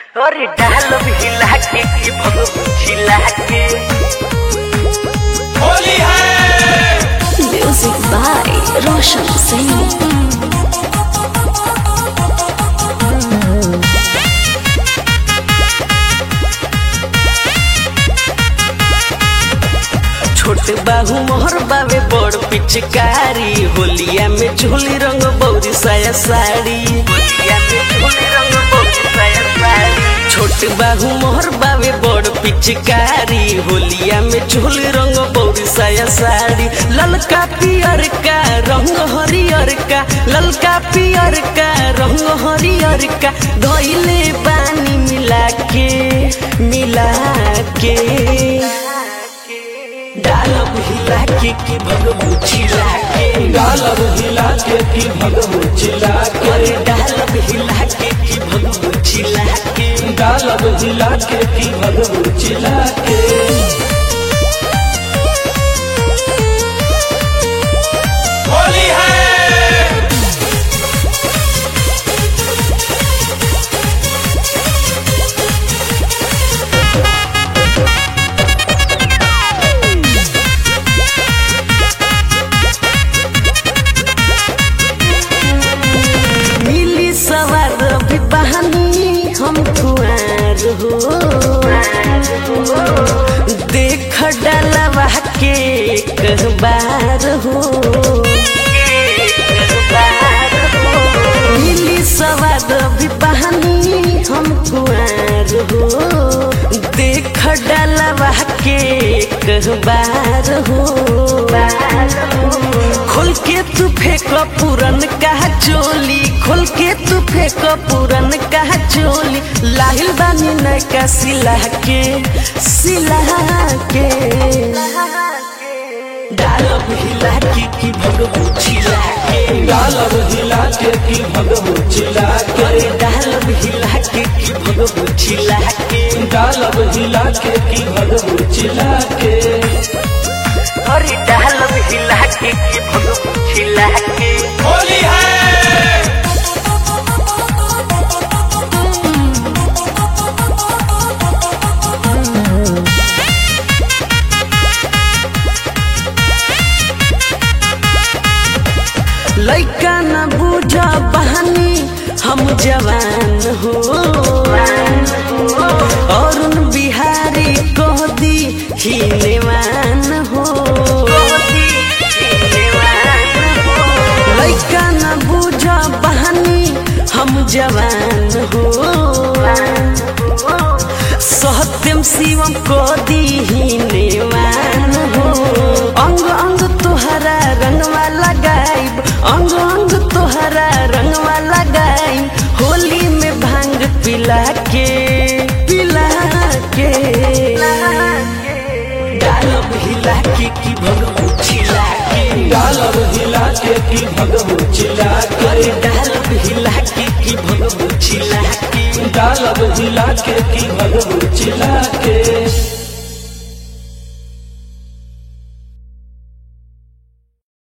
अरे डाल हिला के कि भगव छिला के होली है Music by Roshan Singh. छोट बाहू मोहर बावे बड़ पिचकारी होलिया में झोली रंग बौरी साया साड़ी होलिया में झोली रंग बौरी साया साड़ी छोट बाहू मोहर बावे बड़ पिचकारी होलिया में झोली रंग बौरी साया साड़ी ललका पियर का रंग हरियर का ललका पियर का रंग हरियर का धोइले पानी मिला के मिला के डालब हिला के कि भगवू छिला के डालब हिला के की भगवू चिला के अरे डालब हिला के कि भगवू छिला के डालब हिला के की भगवू चिला के होली है मिली सवार भी बहानी हम कुआर हो देख डलवा के कहबार हो मिली सवार भी बहानी हम कुआर हो देख डलवा के कहबार हो खोल के तू फेंक पूरन का चोली खोल के तू फेंक पूरन का चोली लाहिल बानी नैका सिला के सिला के डालब हिला के कि भगवू छिला के डालब हिला के की भगवू चिला के अरे डालब हिला के कि भगवू छिला के डालब हिला के की भगवू चिला के अरे डालब हिला के कि भगवू छिला के होली है लैका न बुझ बहानी हम जवान हो अरुण बिहारी कह दी हिलेवान हो लैका न बुझ बहानी हम जवान हो सत्यम शिवम को दी हिलेवान हो अंग अंग तोहरा रंगवा लगाइब अंग अंग तोहरा रंगवा लगाइब होली में भांग पिला के पिला के डालब हिला के कि भगवू छिला के डालब हिला के की भगवू चिला के अरे डालब हिला के कि भगवू छिला के डालब हिला के की भगवू चिला के